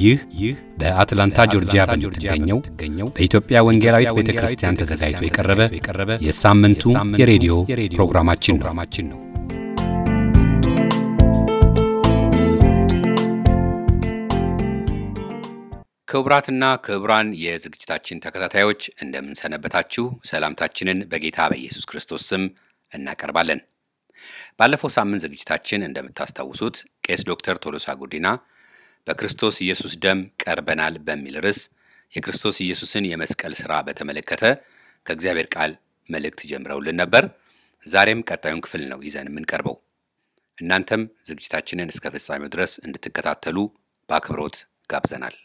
ይህ ይህ በአትላንታ ጆርጂያ በምትገኘው በኢትዮጵያ ወንጌላዊት ቤተ ክርስቲያን ተዘጋጅቶ የቀረበ የሳምንቱ የሬዲዮ ፕሮግራማችን ነው። ክቡራትና ክቡራን የዝግጅታችን ተከታታዮች እንደምንሰነበታችሁ፣ ሰላምታችንን በጌታ በኢየሱስ ክርስቶስ ስም እናቀርባለን። ባለፈው ሳምንት ዝግጅታችን እንደምታስታውሱት ቄስ ዶክተር ቶሎሳ ጉዲና በክርስቶስ ኢየሱስ ደም ቀርበናል በሚል ርዕስ የክርስቶስ ኢየሱስን የመስቀል ሥራ በተመለከተ ከእግዚአብሔር ቃል መልእክት ጀምረውልን ነበር። ዛሬም ቀጣዩን ክፍል ነው ይዘን የምንቀርበው። እናንተም ዝግጅታችንን እስከ ፍጻሜው ድረስ እንድትከታተሉ በአክብሮት ጋብዘናል።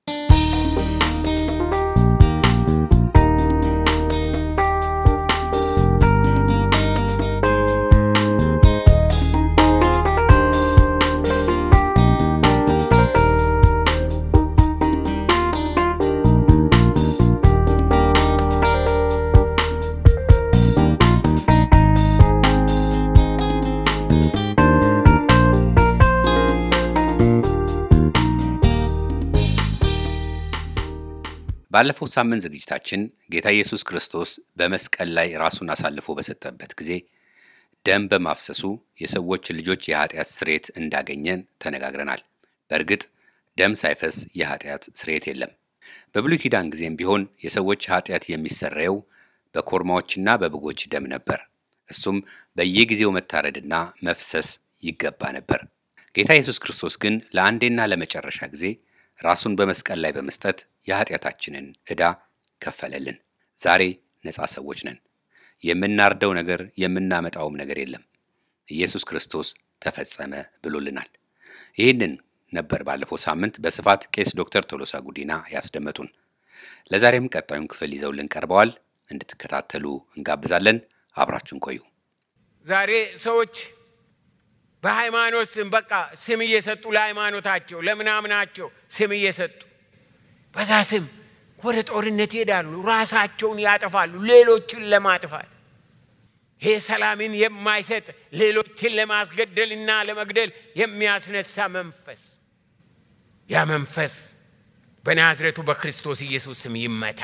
ባለፈው ሳምንት ዝግጅታችን ጌታ ኢየሱስ ክርስቶስ በመስቀል ላይ ራሱን አሳልፎ በሰጠበት ጊዜ ደም በማፍሰሱ የሰዎች ልጆች የኃጢአት ስርየት እንዳገኘን ተነጋግረናል። በእርግጥ ደም ሳይፈስ የኃጢአት ስርየት የለም። በብሉይ ኪዳን ጊዜም ቢሆን የሰዎች ኃጢአት የሚሰረየው በኮርማዎችና በበጎች ደም ነበር። እሱም በየጊዜው መታረድና መፍሰስ ይገባ ነበር። ጌታ ኢየሱስ ክርስቶስ ግን ለአንዴና ለመጨረሻ ጊዜ ራሱን በመስቀል ላይ በመስጠት የኃጢአታችንን ዕዳ ከፈለልን። ዛሬ ነፃ ሰዎች ነን። የምናርደው ነገር የምናመጣውም ነገር የለም። ኢየሱስ ክርስቶስ ተፈጸመ ብሎልናል። ይህንን ነበር ባለፈው ሳምንት በስፋት ቄስ ዶክተር ቶሎሳ ጉዲና ያስደመጡን። ለዛሬም ቀጣዩን ክፍል ይዘውልን ቀርበዋል። እንድትከታተሉ እንጋብዛለን። አብራችሁን ቆዩ። ዛሬ ሰዎች በሃይማኖት ስም በቃ ስም እየሰጡ ለሃይማኖታቸው ለምናምናቸው ስም እየሰጡ በዛ ስም ወደ ጦርነት ይሄዳሉ። ራሳቸውን ያጠፋሉ፣ ሌሎችን ለማጥፋት። ይሄ ሰላምን የማይሰጥ ሌሎችን ለማስገደልና ለመግደል የሚያስነሳ መንፈስ፣ ያ መንፈስ በናዝሬቱ በክርስቶስ ኢየሱስ ስም ይመታ።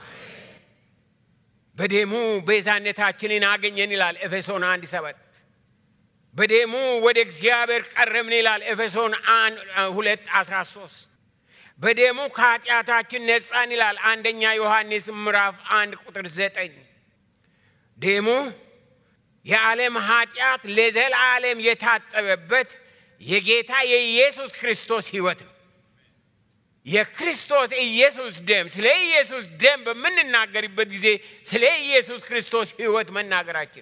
በደሙ ቤዛነታችንን አገኘን ይላል ኤፌሶን አንድ ሰባት በደሙ ወደ እግዚአብሔር ቀረብን ይላል ኤፌሶን ሁለት አስራ ሶስት በደሙ ከኃጢአታችን ነጻን ይላል አንደኛ ዮሐንስ ምዕራፍ አንድ ቁጥር ዘጠኝ ደሙ የዓለም ኃጢአት ለዘላለም የታጠበበት የጌታ የኢየሱስ ክርስቶስ ሕይወት ነው። የክርስቶስ ኢየሱስ ደም ስለ ኢየሱስ ደም በምንናገርበት ጊዜ ስለ ኢየሱስ ክርስቶስ ሕይወት መናገራችን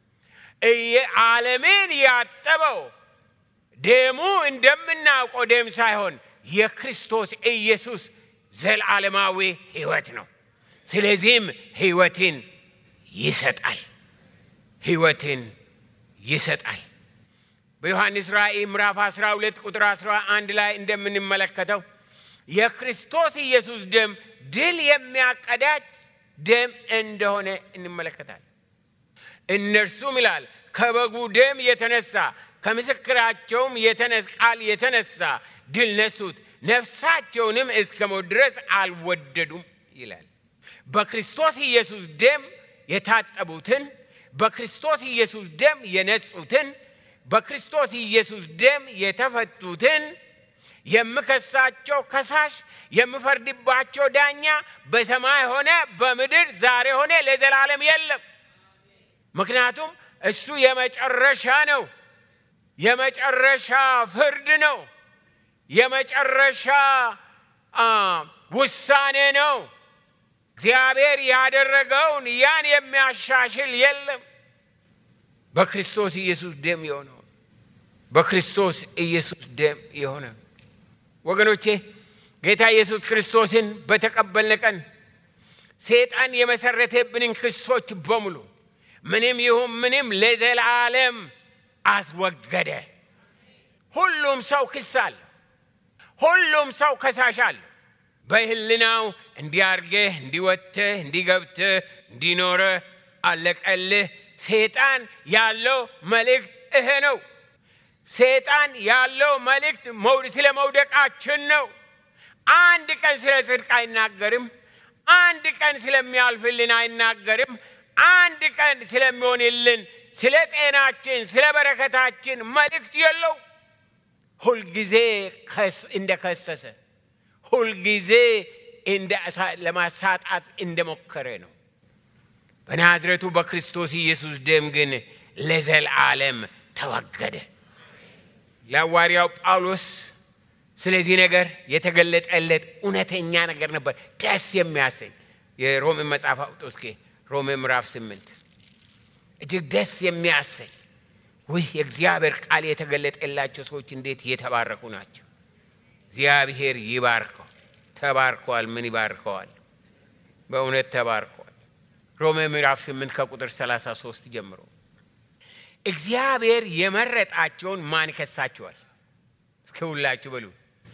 ዓለምን ያጠበው ደሙ እንደምናውቀው ደም ሳይሆን የክርስቶስ ኢየሱስ ዘላለማዊ ሕይወት ነው። ስለዚህም ሕይወትን ይሰጣል፣ ሕይወትን ይሰጣል። በዮሐንስ ራእይ ምዕራፍ 12 ቁጥር 11 ላይ እንደምንመለከተው የክርስቶስ ኢየሱስ ደም ድል የሚያቀዳጅ ደም እንደሆነ እንመለከታል። እነርሱም ይላል ከበጉ ደም የተነሳ ከምስክራቸውም ቃል የተነሳ ድል ነሱት፣ ነፍሳቸውንም እስከ ሞት ድረስ አልወደዱም ይላል። በክርስቶስ ኢየሱስ ደም የታጠቡትን፣ በክርስቶስ ኢየሱስ ደም የነጹትን፣ በክርስቶስ ኢየሱስ ደም የተፈቱትን የምከሳቸው ከሳሽ የምፈርድባቸው ዳኛ በሰማይ ሆነ በምድር ዛሬ ሆነ ለዘላለም የለም። ምክንያቱም እሱ የመጨረሻ ነው። የመጨረሻ ፍርድ ነው። የመጨረሻ ውሳኔ ነው። እግዚአብሔር ያደረገውን ያን የሚያሻሽል የለም። በክርስቶስ ኢየሱስ ደም የሆነው በክርስቶስ ኢየሱስ ደም የሆነ ወገኖቼ ጌታ ኢየሱስ ክርስቶስን በተቀበልን ቀን ሰይጣን የመሰረተብንን ክሶች በሙሉ ምንም ይሁን ምንም ለዘላለም አስወገደ። ሁሉም ሰው ክስ አለ። ሁሉም ሰው ከሳሽ አለ። በህልናው እንዲያርገህ እንዲወጥተህ እንዲገብተህ እንዲኖረ አለቀልህ። ሰይጣን ያለው መልእክት ይሄ ነው። ሰይጣን ያለው መልእክት ስለ መውደቃችን ነው። አንድ ቀን ስለ ጽድቅ አይናገርም። አንድ ቀን ስለሚያልፍልን አይናገርም። አንድ ቀን ስለሚሆንልን ስለ ጤናችን፣ ስለ በረከታችን መልእክት የለው። ሁልጊዜ እንደከሰሰ፣ ሁልጊዜ ለማሳጣት እንደሞከረ ነው። በናዝሬቱ በክርስቶስ ኢየሱስ ደም ግን ለዘላለም ተወገደ። ለሐዋርያው ጳውሎስ ስለዚህ ነገር የተገለጠለት እውነተኛ ነገር ነበር፣ ደስ የሚያሰኝ የሮሜ መጽሐፍ አውጦ እስኪ ሮሜ ምዕራፍ ስምንት እጅግ ደስ የሚያሰኝ ውህ የእግዚአብሔር ቃል የተገለጠላቸው ሰዎች እንዴት የተባረኩ ናቸው። እግዚአብሔር ይባርከው። ተባርከዋል። ምን ይባርከዋል? በእውነት ተባርከዋል። ሮሜ ምዕራፍ ስምንት ከቁጥር 33 ጀምሮ እግዚአብሔር የመረጣቸውን ማን ይከሳቸዋል? እስኪ ሁላችሁ በሉ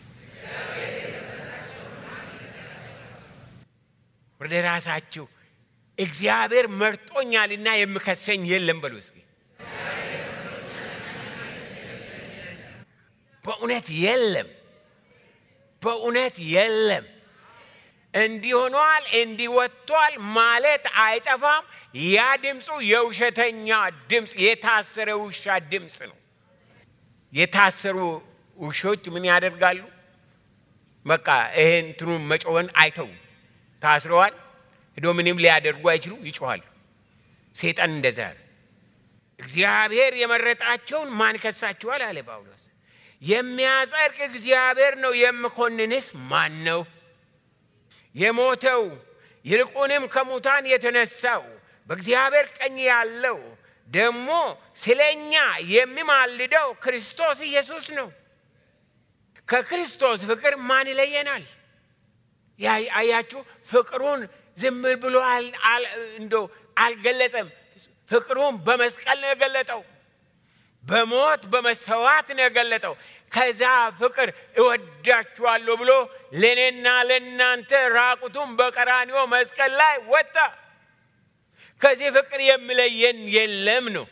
ወደ ራሳችሁ እግዚአብሔር መርጦኛልና የምከሰኝ የለም በሉ እስኪ። በእውነት የለም፣ በእውነት የለም። እንዲህ ሆኗል፣ እንዲህ ወጥቷል ማለት አይጠፋም። ያ ድምፁ የውሸተኛ ድምፅ፣ የታሰረ ውሻ ድምፅ ነው። የታሰሩ ውሾች ምን ያደርጋሉ? በቃ ይሄን እንትኑን መጮወን አይተው ታስረዋል። ሄዶ ምንም ሊያደርጉ አይችሉም፣ ይጮኋሉ። ሴጣን እንደዛ ያለ እግዚአብሔር የመረጣቸውን ማን ከሳችኋል? አለ ጳውሎስ። የሚያጸድቅ እግዚአብሔር ነው፣ የምኮንንስ ማን ነው? የሞተው ይልቁንም ከሙታን የተነሳው በእግዚአብሔር ቀኝ ያለው ደግሞ ስለ እኛ የሚማልደው ክርስቶስ ኢየሱስ ነው። ከክርስቶስ ፍቅር ማን ይለየናል? አያችሁ፣ ፍቅሩን ዝም ብሎ እንዶ አልገለጸም። ፍቅሩን በመስቀል ነው የገለጠው። በሞት በመሰዋት ነው የገለጠው። ከዛ ፍቅር እወዳችኋለሁ ብሎ ለእኔና ለእናንተ ራቁቱን በቀራንዮ መስቀል ላይ ወጣ። ከዚህ ፍቅር የሚለየን የለም ነው።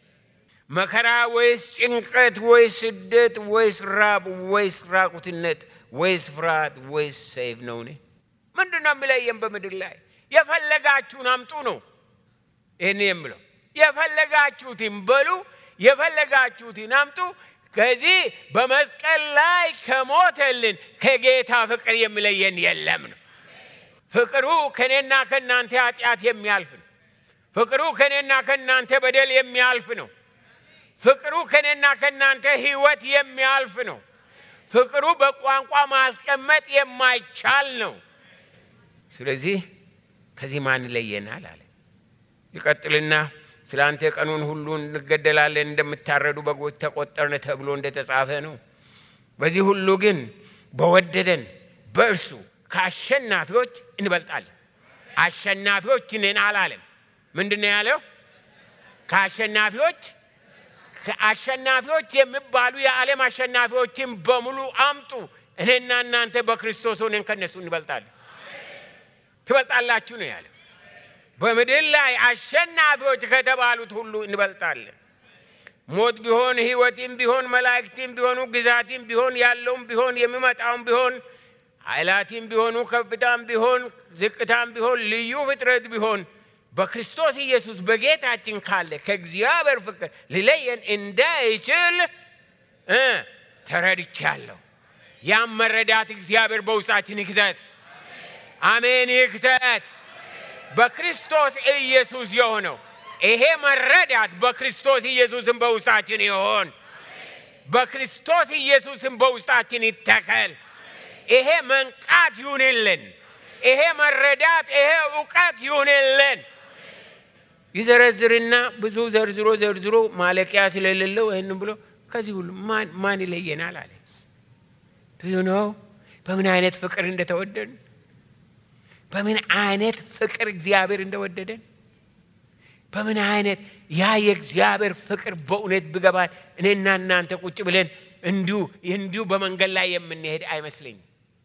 መከራ ወይስ ጭንቀት ወይስ ስደት ወይስ ራብ ወይስ ራቁትነት ወይስ ፍርሃት ወይስ ሰይፍ ነው? እኔ ምንድን ነው የሚለየን በምድር ላይ? የፈለጋችሁን አምጡ ነው ይህን የምለው። የፈለጋችሁትን በሉ፣ የፈለጋችሁትን አምጡ። ከዚህ በመስቀል ላይ ከሞተልን ከጌታ ፍቅር የሚለየን የለም ነው። ፍቅሩ ከእኔና ከእናንተ ኃጢአት የሚያልፍ ነው። ፍቅሩ ከእኔና ከእናንተ በደል የሚያልፍ ነው። ፍቅሩ ከእኔና ከእናንተ ሕይወት የሚያልፍ ነው። ፍቅሩ በቋንቋ ማስቀመጥ የማይቻል ነው። ስለዚህ ከዚህ ማን ይለየናል አለ። ይቀጥልና ስለ አንተ ቀኑን ሁሉ እንገደላለን፣ እንደምታረዱ በጎች ተቆጠርን ተብሎ እንደተጻፈ ነው። በዚህ ሁሉ ግን በወደደን በእርሱ ከአሸናፊዎች እንበልጣለን። አሸናፊዎች ነን አላለም። ምንድን ነው ያለው? ከአሸናፊዎች አሸናፊዎች የሚባሉ የዓለም አሸናፊዎችን በሙሉ አምጡ። እኔና እናንተ በክርስቶስ ሆነን ከነሱ እንበልጣለን። ትበልጣላችሁ ነው ያለው። በምድር ላይ አሸናፊዎች ከተባሉት ሁሉ እንበልጣለን። ሞት ቢሆን ሕይወትም ቢሆን መላእክትም ቢሆኑ ግዛትም ቢሆን ያለውም ቢሆን የሚመጣውም ቢሆን ኃይላትም ቢሆኑ ከፍታም ቢሆን ዝቅታም ቢሆን ልዩ ፍጥረት ቢሆን በክርስቶስ ኢየሱስ በጌታችን ካለ ከእግዚአብሔር ፍቅር ሊለየን እንዳይችል ተረድቻለሁ። ያም መረዳት እግዚአብሔር በውስጣችን ይክተት። አሜን፣ ይክተት። በክርስቶስ ኢየሱስ የሆነው ይሄ መረዳት በክርስቶስ ኢየሱስም በውስጣችን ይሆን። በክርስቶስ ኢየሱስም በውስጣችን ይተከል። ይሄ መንቃት ይሁንልን። ይሄ መረዳት፣ ይሄ እውቀት ይሁንልን። ይዘረዝርና ብዙ ዘርዝሮ ዘርዝሮ ማለቂያ ስለሌለው ይህን ብሎ ከዚህ ሁሉ ማን ይለየናል አለ። ነው በምን አይነት ፍቅር እንደተወደድን በምን አይነት ፍቅር እግዚአብሔር እንደወደደን በምን አይነት ያ የእግዚአብሔር ፍቅር በእውነት ብገባል እኔና እናንተ ቁጭ ብለን እንዲሁ እንዲሁ በመንገድ ላይ የምንሄድ አይመስለኝም።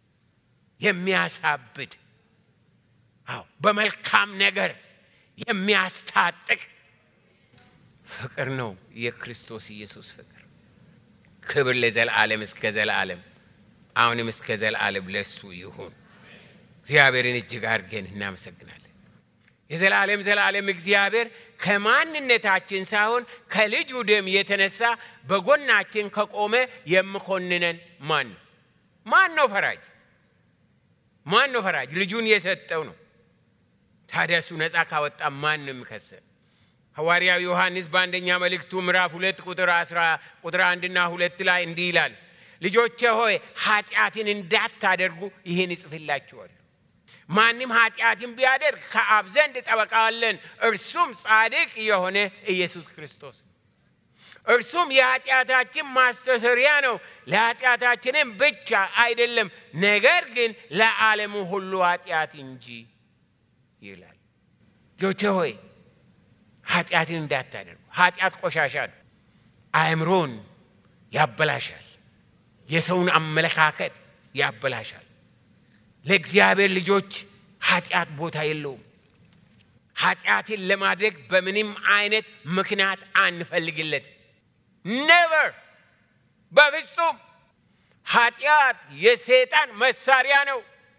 የሚያሳብድ አዎ፣ በመልካም ነገር የሚያስታጥቅ ፍቅር ነው የክርስቶስ ኢየሱስ ፍቅር። ክብር ለዘላለም እስከ ዘላለም አሁንም እስከ ዘላለም ለሱ ይሁን። እግዚአብሔርን እጅግ አድርገን እናመሰግናለን። የዘላለም ዘላለም እግዚአብሔር ከማንነታችን ሳይሆን ከልጁ ደም የተነሳ በጎናችን ከቆመ የምኮንነን ማን ነው? ማን ነው ፈራጅ? ማን ነው ፈራጅ? ልጁን የሰጠው ነው። ታዲያ እሱ ነፃ ካወጣ ማን ነው የሚከሰን? ሐዋርያው ዮሐንስ በአንደኛ መልእክቱ ምዕራፍ ሁለት ቁጥር አስራ ቁጥር አንድና ሁለት ላይ እንዲህ ይላል፣ ልጆቼ ሆይ ኃጢአትን እንዳታደርጉ ይህን እጽፍላችኋለሁ። ማንም ኃጢአትን ቢያደርግ ከአብ ዘንድ ጠበቃ አለን፣ እርሱም ጻድቅ የሆነ ኢየሱስ ክርስቶስ ነው። እርሱም የኃጢአታችን ማስተሰሪያ ነው፣ ለኃጢአታችንም ብቻ አይደለም፣ ነገር ግን ለዓለሙ ሁሉ ኃጢአት እንጂ ይላል። ልጆቼ ሆይ ኃጢአትን እንዳታደርጉ። ኃጢአት ቆሻሻ ነው። አእምሮን ያበላሻል። የሰውን አመለካከት ያበላሻል። ለእግዚአብሔር ልጆች ኃጢአት ቦታ የለውም። ኃጢአትን ለማድረግ በምንም አይነት ምክንያት አንፈልግለት። ኔቨር፣ በፍጹም ኃጢአት የሰይጣን መሳሪያ ነው።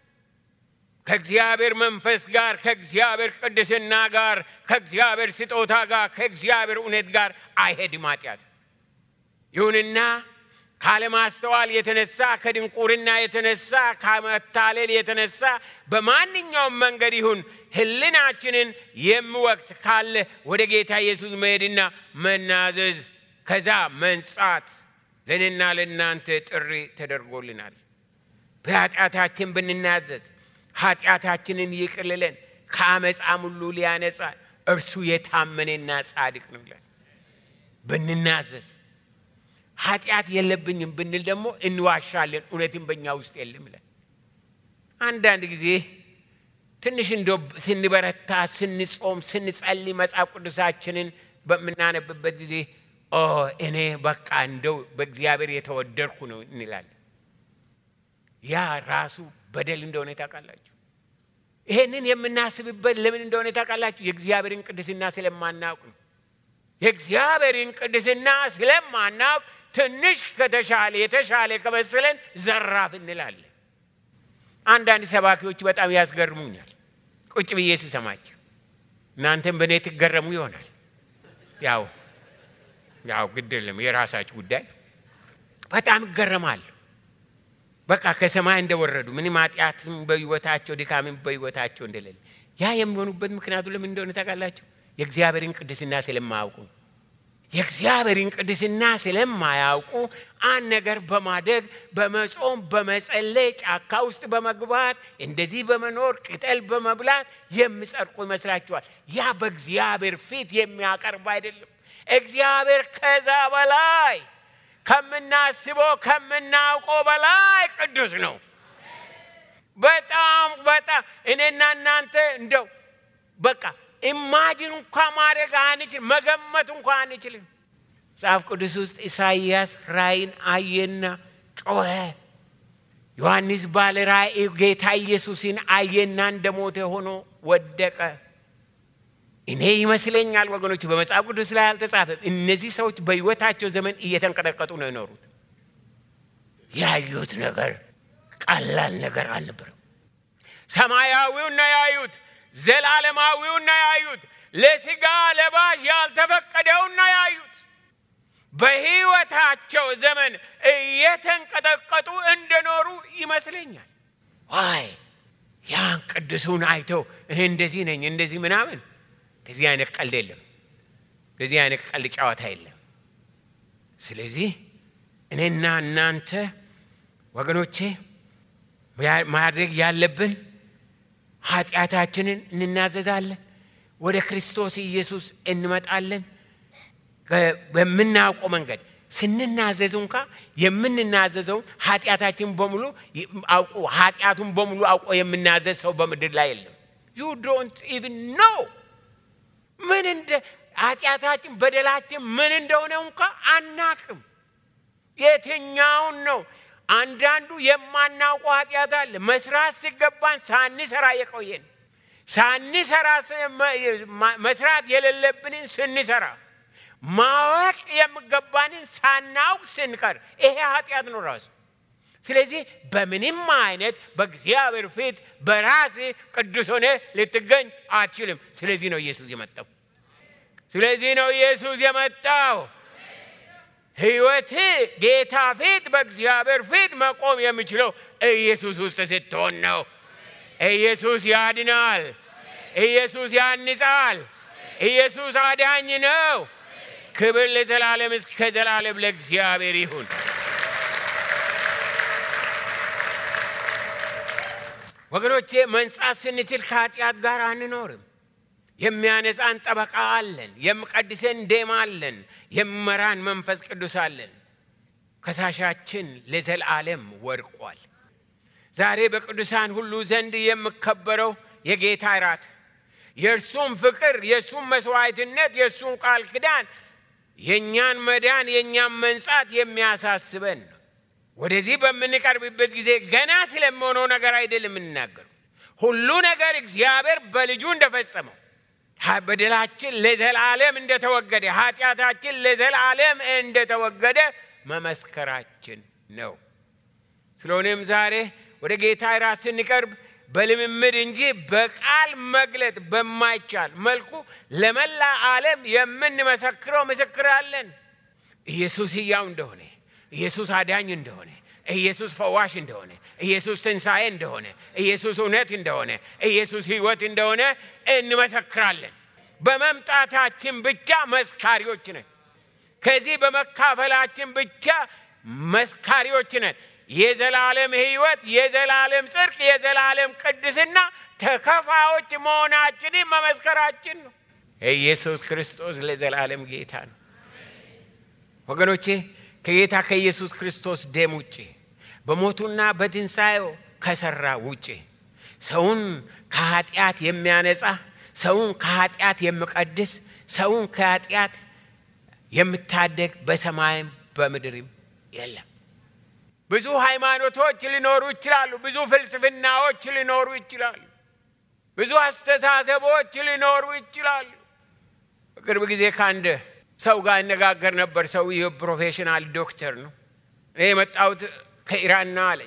ከእግዚአብሔር መንፈስ ጋር፣ ከእግዚአብሔር ቅድስና ጋር፣ ከእግዚአብሔር ስጦታ ጋር፣ ከእግዚአብሔር እውነት ጋር አይሄድም ኃጢአት። ይሁንና ካለማስተዋል የተነሳ ከድንቁርና የተነሳ ከመታለል የተነሳ በማንኛውም መንገድ ይሁን ሕሊናችንን የሚወቅስ ካለ ወደ ጌታ ኢየሱስ መሄድና መናዘዝ ከዛ መንጻት ለእኔና ለእናንተ ጥሪ ተደርጎልናል። በኃጢአታችን ብንናዘዝ ኃጢአታችንን ይቅልለን ከአመፃም ሁሉ ሊያነጻ እርሱ የታመነና ጻድቅ ነው ይላል። ብንናዘዝ ኃጢአት የለብኝም ብንል ደግሞ እንዋሻለን፣ እውነትም በእኛ ውስጥ የለም ይላል። አንዳንድ ጊዜ ትንሽ እንደ ስንበረታ፣ ስንጾም፣ ስንጸልይ መጽሐፍ ቅዱሳችንን በምናነብበት ጊዜ እኔ በቃ እንደው በእግዚአብሔር የተወደድኩ ነው እንላለን። ያ ራሱ በደል እንደሆነ ታውቃላችሁ። ይሄንን የምናስብበት ለምን እንደሆነ ታውቃላችሁ? የእግዚአብሔርን ቅድስና ስለማናውቅ ነው። የእግዚአብሔርን ቅድስና ስለማናውቅ ትንሽ ከተሻለ የተሻለ ከመሰለን ዘራፍ እንላለን። አንዳንድ ሰባኪዎች በጣም ያስገርሙኛል ቁጭ ብዬ ሲሰማቸው። እናንተም በእኔ ትገረሙ ይሆናል። ያው ያው ግድ የለም የራሳችሁ ጉዳይ። በጣም ይገረማለሁ። በቃ ከሰማይ እንደወረዱ ምንም ኃጢአትም በሕይወታቸው ድካምም በሕይወታቸው እንደሌለ። ያ የሚሆኑበት ምክንያቱ ለምን እንደሆነ ታውቃላችሁ? የእግዚአብሔርን ቅድስና ስለማያውቁ። የእግዚአብሔርን ቅድስና ስለማያውቁ አንድ ነገር በማደግ በመጾም በመጸለይ ጫካ ውስጥ በመግባት እንደዚህ በመኖር ቅጠል በመብላት የሚጸድቁ ይመስላችኋል። ያ በእግዚአብሔር ፊት የሚያቀርብ አይደለም። እግዚአብሔር ከዛ በላይ ከምናስበው ከምናውቀው በላይ ቅዱስ ነው። በጣም በጣም እኔና እናንተ እንደው በቃ ኢማጂን እንኳ ማድረግ አንችል መገመት እንኳ አንችልም። መጽሐፍ ቅዱስ ውስጥ ኢሳይያስ ራእይን አየና ጮኸ። ዮሐንስ ባለ ራእይ ጌታ ኢየሱስን አየና እንደ ሞተ ሆኖ ወደቀ። እኔ ይመስለኛል ወገኖች፣ በመጽሐፍ ቅዱስ ላይ አልተጻፈም። እነዚህ ሰዎች በሕይወታቸው ዘመን እየተንቀጠቀጡ ነው የኖሩት። ያዩት ነገር ቀላል ነገር አልነበረም። ሰማያዊውን ነው ያዩት፣ ዘላለማዊውን ነው ያዩት፣ ለስጋ ለባሽ ያልተፈቀደውን ነው ያዩት። በሕይወታቸው ዘመን እየተንቀጠቀጡ እንደኖሩ ይመስለኛል። ዋይ ያን ቅዱሱን አይተው እኔ እንደዚህ ነኝ እንደዚህ ምናምን እንደዚህ አይነት ቀልድ የለም። እንደዚህ አይነት ቀልድ ጨዋታ የለም። ስለዚህ እኔና እናንተ ወገኖቼ ማድረግ ያለብን ኃጢአታችንን እንናዘዛለን፣ ወደ ክርስቶስ ኢየሱስ እንመጣለን። በምናውቀው መንገድ ስንናዘዝ እንኳ የምንናዘዘውን ኃጢአታችን በሙሉ አውቆ ኃጢአቱን በሙሉ አውቆ የምናዘዝ ሰው በምድር ላይ የለም። ዩ ዶንት ኢቭን ኖ ምን እንደ ኃጢአታችን በደላችን ምን እንደሆነ እንኳ አናቅም። የትኛውን ነው? አንዳንዱ የማናውቀው ኃጢአት አለ። መስራት ሲገባን ሳንሰራ የቆየን ሳንሰራ መስራት የሌለብንን ስንሰራ ማወቅ የሚገባንን ሳናውቅ ስንቀር ይሄ ኃጢአት ነው ራሱ። ስለዚህ በምንም አይነት በእግዚአብሔር ፊት በራስ ቅዱስ ሆነ ልትገኝ አትችልም። ስለዚህ ነው ኢየሱስ የመጣው። ስለዚህ ነው ኢየሱስ የመጣው። ሕይወት ጌታ ፊት በእግዚአብሔር ፊት መቆም የሚችለው ኢየሱስ ውስጥ ስትሆን ነው። ኢየሱስ ያድናል። ኢየሱስ ያንጻል። ኢየሱስ አዳኝ ነው። ክብር ለዘላለም እስከ ዘላለም ለእግዚአብሔር ይሁን። ወገኖቼ መንጻት ስንችል ከኃጢአት ጋር አንኖርም። የሚያነጻን ጠበቃ አለን። የሚቀድሰን ደም አለን። የሚመራን መንፈስ ቅዱስ አለን። ከሳሻችን ለዘላለም ወድቋል። ዛሬ በቅዱሳን ሁሉ ዘንድ የሚከበረው የጌታ እራት የእርሱም ፍቅር፣ የእሱም መስዋዕትነት፣ የእሱም ቃል ኪዳን የእኛን መዳን የእኛን መንጻት የሚያሳስበን ነው። ወደዚህ በምንቀርብበት ጊዜ ገና ስለሚሆነው ነገር አይደለም የምንናገረው። ሁሉ ነገር እግዚአብሔር በልጁ እንደፈጸመው በደላችን ለዘላለም እንደተወገደ፣ ኃጢአታችን ለዘላለም እንደተወገደ መመስከራችን ነው። ስለሆነም ዛሬ ወደ ጌታ እራት ስንቀርብ በልምምድ እንጂ በቃል መግለጥ በማይቻል መልኩ ለመላ ዓለም የምንመሰክረው ምስክር አለን። ኢየሱስ ሕያው እንደሆነ፣ ኢየሱስ አዳኝ እንደሆነ፣ ኢየሱስ ፈዋሽ እንደሆነ፣ ኢየሱስ ትንሣኤ እንደሆነ፣ ኢየሱስ እውነት እንደሆነ፣ ኢየሱስ ሕይወት እንደሆነ እንመሰክራለን። በመምጣታችን ብቻ መስካሪዎች ነን። ከዚህ በመካፈላችን ብቻ መስካሪዎች ነን። የዘላለም ሕይወት፣ የዘላለም ጽድቅ፣ የዘላለም ቅድስና ተከፋዮች መሆናችንን መመስከራችን ነው። ኢየሱስ ክርስቶስ ለዘላለም ጌታ ነው። ወገኖቼ ከጌታ ከኢየሱስ ክርስቶስ ደም ውጭ በሞቱና በትንሣኤው ከሠራ ውጭ ሰውን ከኃጢአት የሚያነጻ ሰውን ከኃጢአት የሚቀድስ ሰውን ከኃጢአት የምታደግ በሰማይም በምድርም የለም። ብዙ ሃይማኖቶች ሊኖሩ ይችላሉ። ብዙ ፍልስፍናዎች ሊኖሩ ይችላሉ። ብዙ አስተሳሰቦች ሊኖሩ ይችላሉ። በቅርብ ጊዜ ከአንድ ሰው ጋር እነጋገር ነበር። ሰውዬው ፕሮፌሽናል ዶክተር ነው። እኔ የመጣሁት ከኢራን ነው አለኝ።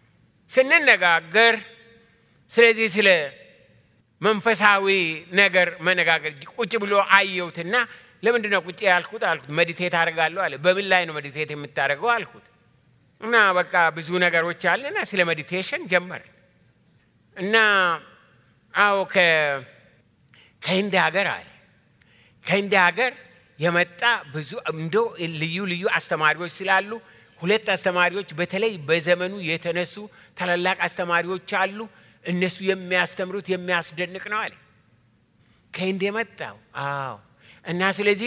ስንነጋገር ስለዚህ ስለ መንፈሳዊ ነገር መነጋገር ቁጭ ብሎ አየሁትና ለምንድን ነው ቁጭ ያልኩት አልኩት። መዲቴት አደርጋለሁ አለ። በምን ላይ ነው መዲቴት የምታደርገው አልኩት። እና በቃ ብዙ ነገሮች አለና ስለ ሜዲቴሽን ጀመርን እና አዎ ከህንድ ሀገር አለ ከህንድ ሀገር የመጣ ብዙ እንዶ ልዩ ልዩ አስተማሪዎች ስላሉ ሁለት አስተማሪዎች በተለይ በዘመኑ የተነሱ ታላላቅ አስተማሪዎች አሉ። እነሱ የሚያስተምሩት የሚያስደንቅ ነው አለ። ከህንድ የመጣው አዎ። እና ስለዚህ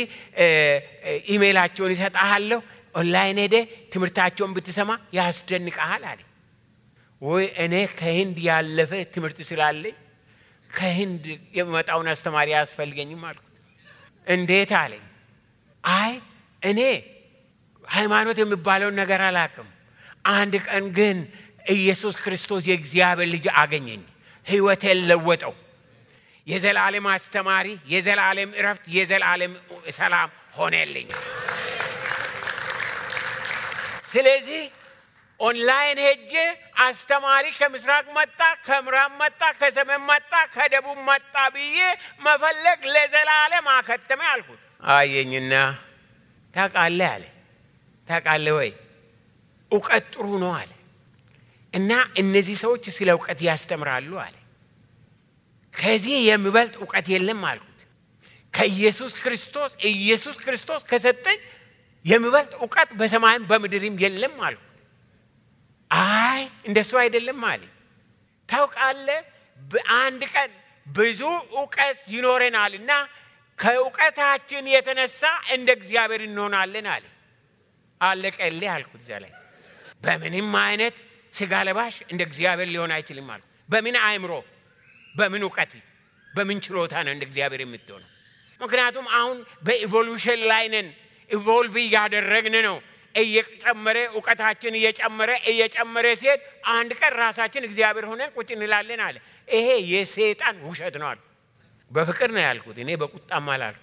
ኢሜይላቸውን ይሰጣሃለሁ ኦንላይን ሄደ ትምህርታቸውን ብትሰማ ያስደንቀሃል አለ። ወይ እኔ ከህንድ ያለፈ ትምህርት ስላለኝ ከህንድ የሚመጣውን አስተማሪ አያስፈልገኝም አልኩት። እንዴት አለኝ። አይ እኔ ሃይማኖት የሚባለውን ነገር አላውቅም። አንድ ቀን ግን ኢየሱስ ክርስቶስ የእግዚአብሔር ልጅ አገኘኝ፣ ህይወቴን ለወጠው። የዘላለም አስተማሪ፣ የዘላለም እረፍት፣ የዘላለም ሰላም ሆነልኝ። ስለዚህ ኦንላይን ሄጄ አስተማሪ ከምስራቅ መጣ፣ ከምዕራብ መጣ፣ ከሰሜን መጣ፣ ከደቡብ መጣ ብዬ መፈለግ ለዘላለም አከተመ አልኩት። አየኝና ታውቃለህ አለ። ታውቃለህ ወይ እውቀት ጥሩ ነው አለ እና እነዚህ ሰዎች ስለ እውቀት ያስተምራሉ አለ። ከዚህ የሚበልጥ እውቀት የለም አልኩት። ከኢየሱስ ክርስቶስ ኢየሱስ ክርስቶስ ከሰጠኝ የሚበልጥ እውቀት በሰማይም በምድርም የለም አልኩት። አይ እንደሱ አይደለም አለ። ታውቃለህ በአንድ ቀን ብዙ እውቀት ይኖረናል እና ከእውቀታችን የተነሳ እንደ እግዚአብሔር እንሆናለን አለ። አለቀልህ አልኩት። እዚያ ላይ በምንም አይነት ስጋ ለባሽ እንደ እግዚአብሔር ሊሆን አይችልም አልኩት። በምን አእምሮ፣ በምን እውቀት፣ በምን ችሎታ ነው እንደ እግዚአብሔር የምትሆነው? ምክንያቱም አሁን በኢቮሉሽን ላይ ነን። ኢቮልቭ እያደረግን ነው። እየጨመረ እውቀታችን እየጨመረ እየጨመረ ሲሄድ አንድ ቀን ራሳችን እግዚአብሔር ሆነን ቁጭ እንላለን አለ። ይሄ የሴጣን ውሸት ነው አልኩ። በፍቅር ነው ያልኩት፣ እኔ በቁጣም አላልኩ።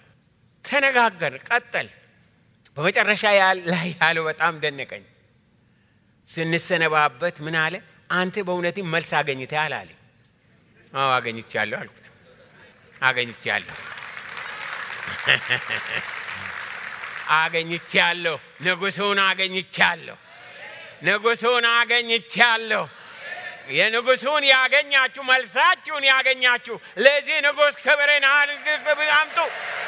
ተነጋገር ቀጠል። በመጨረሻ ላይ ያለው በጣም ደነቀኝ። ስንሰነባበት ምን አለ? አንተ በእውነትም መልስ አገኝተሃል አለ። አዎ አገኝቻለሁ አልኩት። አገኝቻለሁ አገኝቻለሁ። ንጉሱን አገኝቻለሁ። ንጉሱን አገኝቻለሁ። የንጉሱን ያገኛችሁ መልሳችሁን ያገኛችሁ ለዚህ ንጉሥ ክብርን አምጡ።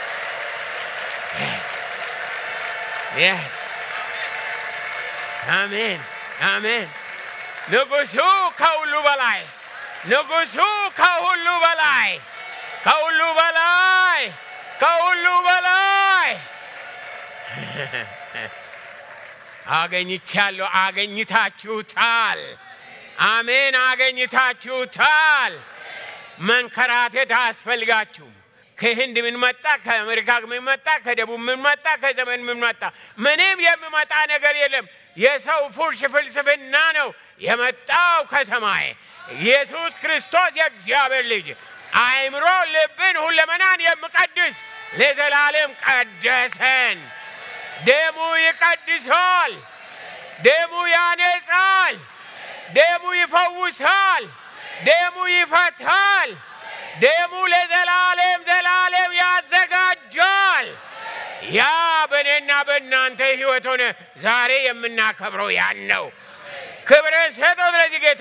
አሜን አሜን። ንጉሱ ከሁሉ በላይ ንጉሱ ከሁሉ በላይ ከሁሉ በላይ ከሁሉ በላይ አገኝቻለሁ። አገኝታችሁታል። አሜን። አገኝታችሁታል። መንከራተት አያስፈልጋችሁም። ከህንድ ምን መጣ፣ ከአሜሪካ ምን መጣ፣ ከደቡብ ምን መጣ፣ ከዘመን ምን መጣ፣ ምንም የሚመጣ ነገር የለም። የሰው ፉርሽ ፍልስፍና ነው የመጣው ከሰማይ። ኢየሱስ ክርስቶስ የእግዚአብሔር ልጅ አእምሮ፣ ልብን፣ ሁለመናን የሚቀድስ ለዘላለም ቀደሰን። ደሙ ይቀድሳል። ደሙ ያነጻል። ደሙ ይፈውሳል። ደሙ ይፈታል። ደሙ ለዘላለም ዘላለም ያዘጋጃል። ያ በእኔና በእናንተ ሕይወት ሆነ ዛሬ የምናከብረው ያን ነው። ክብርን ሰጠው ለዚህ ጌታ።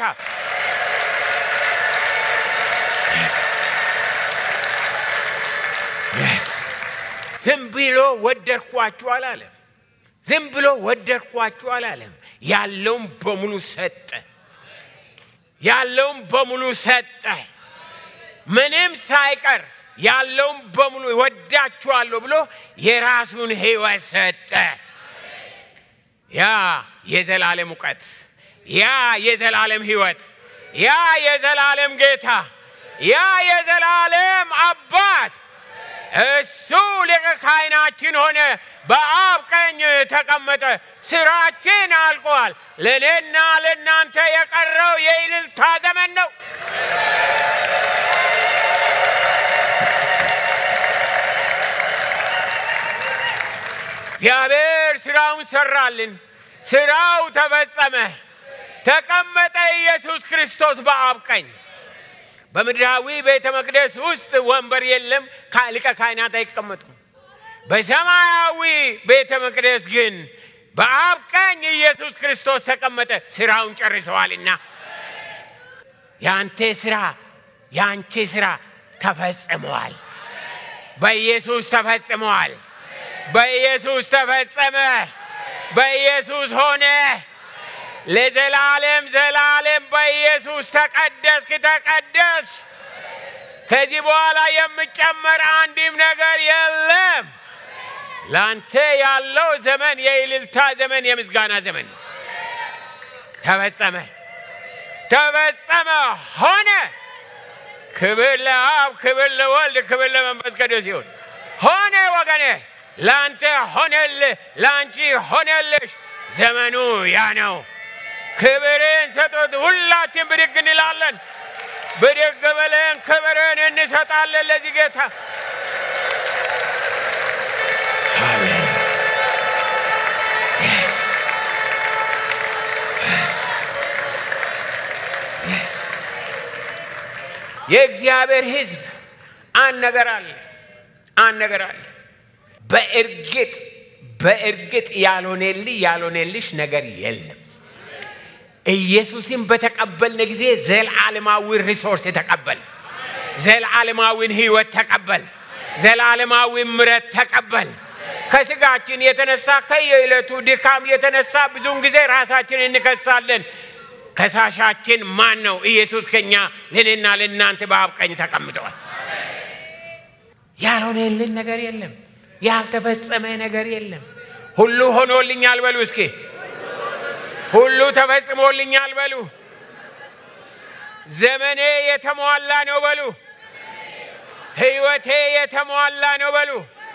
ዝም ብሎ ወደድኳችሁ አላለም። ዝም ብሎ ወደድኳችሁ አላለም። ያለውም በሙሉ ሰጠ። ያለውም በሙሉ ሰጠ። ምንም ሳይቀር ያለውም በሙሉ ወዳችኋለሁ ብሎ የራሱን ሕይወት ሰጠ። ያ የዘላለም እውቀት፣ ያ የዘላለም ሕይወት፣ ያ የዘላለም ጌታ፣ ያ የዘላለም አባት እሱ ሊቀ ካህናችን ሆነ፣ በአብ ቀኝ ተቀመጠ። ስራችን አልቋል። ለእኔና ለእናንተ የቀረው የእልልታ ዘመን ነው። እግዚአብሔር ስራውን ሰራልን። ስራው ተፈጸመ። ተቀመጠ ኢየሱስ ክርስቶስ በአብ ቀኝ። በምድራዊ ቤተ መቅደስ ውስጥ ወንበር የለም፣ ሊቀ ካህናት አይቀመጡም። በሰማያዊ ቤተ መቅደስ ግን በአብ ቀኝ ኢየሱስ ክርስቶስ ተቀመጠ። ስራውን ጨርሰዋልና የአንተ ስራ የአንቺ ስራ ተፈጽመዋል። በኢየሱስ ተፈጽመዋል። በኢየሱስ ተፈጸመ። በኢየሱስ ሆነ። ለዘላለም ዘላለም በኢየሱስ ተቀደስክ፣ ተቀደስ። ከዚህ በኋላ የሚጨመር አንድም ነገር የለም። ላንተ ያለው ዘመን የእልልታ ዘመን፣ የምስጋና ዘመን ተፈጸመ፣ ተፈጸመ፣ ሆነ። ክብር ለአብ፣ ክብር ለወልድ፣ ክብር ለመንፈስ ቅዱስ ይሁን። ሆነ ወገኔ፣ ላንተ ሆነልህ፣ ላንቺ ሆነልሽ። ዘመኑ ያ ነው። ክብርን ሰጡት። ሁላችን ብድግ እንላለን። ብድግ ብለን ክብርን እንሰጣለን ለዚህ ጌታ። የእግዚአብሔር ሕዝብ አንድ ነገር አለ፣ አንድ ነገር አለ። በእርግጥ በእርግጥ ያልሆነልህ ያልሆነልሽ ነገር የለም። ኢየሱስን በተቀበልን ጊዜ ዘላለማዊ ሪሶርስ ተቀበል፣ ዘላለማዊን ህይወት ተቀበል፣ ዘላለማዊ ምረት ተቀበል። ከስጋችን የተነሳ ከየዕለቱ ድካም የተነሳ ብዙውን ጊዜ ራሳችን እንከሳለን። ከሳሻችን ማን ነው? ኢየሱስ ከኛ ለእኔና ለእናንተ በአብ ቀኝ ተቀምጠዋል። ያልሆነልን ነገር የለም፣ ያልተፈጸመ ነገር የለም። ሁሉ ሆኖልኛል በሉ እስኪ ሁሉ ተፈጽሞልኛል በሉ። ዘመኔ የተሟላ ነው በሉ። ህይወቴ የተሟላ ነው በሉ።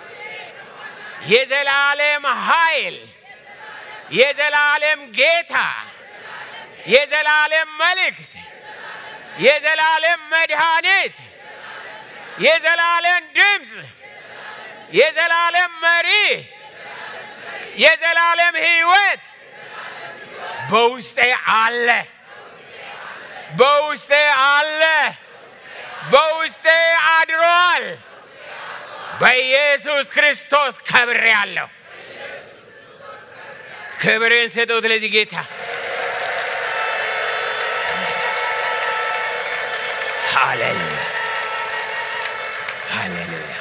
የዘላለም ኃይል፣ የዘላለም ጌታ፣ የዘላለም መልእክት፣ የዘላለም መድኃኒት፣ የዘላለም ድምፅ፣ የዘላለም መሪ፣ የዘላለም ህይወት በውስጤ አለ፣ በውስጤ አለ፣ በውስጤ አድሯል። በኢየሱስ ክርስቶስ ከብሬአለሁ። ክብርን ስጡት ለዚህ ጌታ። ሃሌሉያ ሃሌሉያ።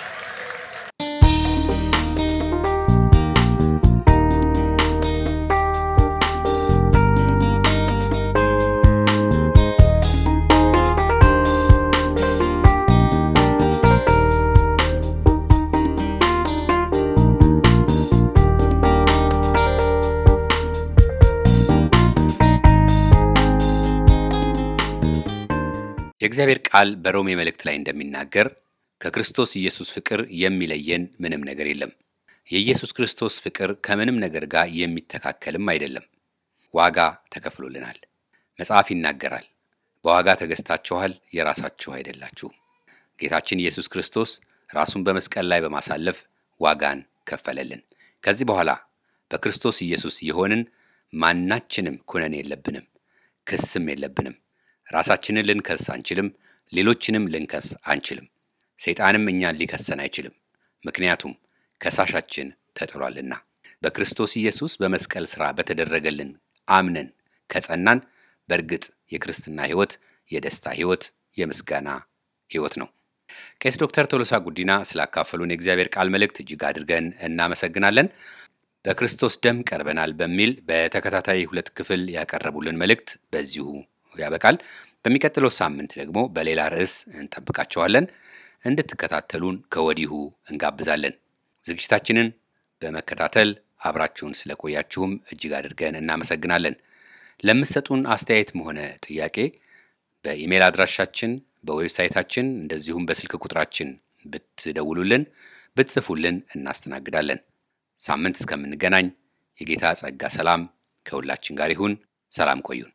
የእግዚአብሔር ቃል በሮሜ መልእክት ላይ እንደሚናገር ከክርስቶስ ኢየሱስ ፍቅር የሚለየን ምንም ነገር የለም። የኢየሱስ ክርስቶስ ፍቅር ከምንም ነገር ጋር የሚተካከልም አይደለም። ዋጋ ተከፍሎልናል። መጽሐፍ ይናገራል፣ በዋጋ ተገዝታችኋል፣ የራሳችሁ አይደላችሁም። ጌታችን ኢየሱስ ክርስቶስ ራሱን በመስቀል ላይ በማሳለፍ ዋጋን ከፈለልን። ከዚህ በኋላ በክርስቶስ ኢየሱስ የሆንን ማናችንም ኩነን የለብንም፣ ክስም የለብንም። ራሳችንን ልንከስ አንችልም። ሌሎችንም ልንከስ አንችልም። ሰይጣንም እኛን ሊከሰን አይችልም። ምክንያቱም ከሳሻችን ተጥሏልና። በክርስቶስ ኢየሱስ በመስቀል ሥራ በተደረገልን አምነን ከጸናን በእርግጥ የክርስትና ሕይወት የደስታ ሕይወት፣ የምስጋና ሕይወት ነው። ቄስ ዶክተር ቶሎሳ ጉዲና ስላካፈሉን የእግዚአብሔር ቃል መልእክት እጅግ አድርገን እናመሰግናለን። በክርስቶስ ደም ቀርበናል በሚል በተከታታይ ሁለት ክፍል ያቀረቡልን መልእክት በዚሁ ያበቃል። በሚቀጥለው ሳምንት ደግሞ በሌላ ርዕስ እንጠብቃቸዋለን። እንድትከታተሉን ከወዲሁ እንጋብዛለን። ዝግጅታችንን በመከታተል አብራችሁን ስለቆያችሁም እጅግ አድርገን እናመሰግናለን። ለምትሰጡን አስተያየትም ሆነ ጥያቄ በኢሜል አድራሻችን፣ በዌብሳይታችን እንደዚሁም በስልክ ቁጥራችን ብትደውሉልን፣ ብትጽፉልን እናስተናግዳለን። ሳምንት እስከምንገናኝ የጌታ ጸጋ ሰላም ከሁላችን ጋር ይሁን። ሰላም ቆዩን።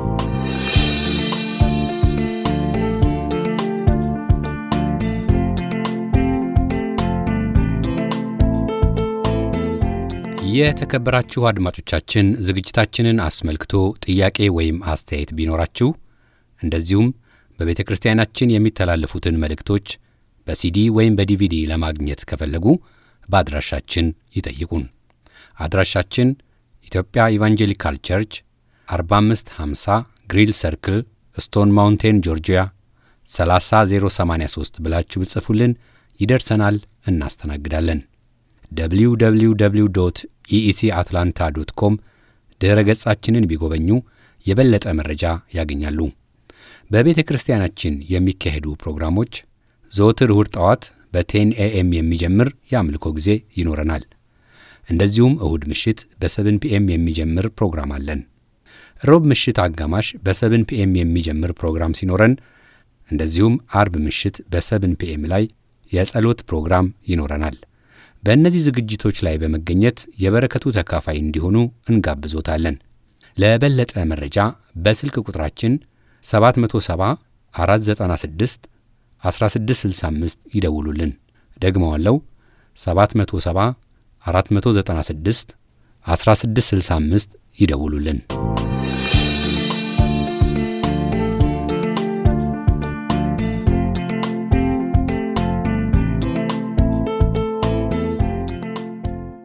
የተከበራችሁ አድማጮቻችን ዝግጅታችንን አስመልክቶ ጥያቄ ወይም አስተያየት ቢኖራችሁ እንደዚሁም በቤተ ክርስቲያናችን የሚተላለፉትን መልእክቶች በሲዲ ወይም በዲቪዲ ለማግኘት ከፈለጉ በአድራሻችን ይጠይቁን። አድራሻችን ኢትዮጵያ ኢቫንጀሊካል ቸርች 4550 ግሪል ሰርክል ስቶን ማውንቴን ጆርጂያ 30083 ብላችሁ ብጽፉልን ይደርሰናል፣ እናስተናግዳለን። www ኢኢሲ አትላንታ ዶት ኮም ድኅረ ገጻችንን ቢጎበኙ የበለጠ መረጃ ያገኛሉ። በቤተ ክርስቲያናችን የሚካሄዱ ፕሮግራሞች ዘወትር እሁድ ጠዋት በቴን ኤኤም የሚጀምር የአምልኮ ጊዜ ይኖረናል። እንደዚሁም እሁድ ምሽት በሰብን ፒኤም የሚጀምር ፕሮግራም አለን። ሮብ ምሽት አጋማሽ በሰብን ፒኤም የሚጀምር ፕሮግራም ሲኖረን እንደዚሁም አርብ ምሽት በሰብን ፒኤም ላይ የጸሎት ፕሮግራም ይኖረናል። በእነዚህ ዝግጅቶች ላይ በመገኘት የበረከቱ ተካፋይ እንዲሆኑ እንጋብዞታለን። ለበለጠ መረጃ በስልክ ቁጥራችን 770 496 1665 ይደውሉልን። ደግመዋለው 770 496 1665 ይደውሉልን።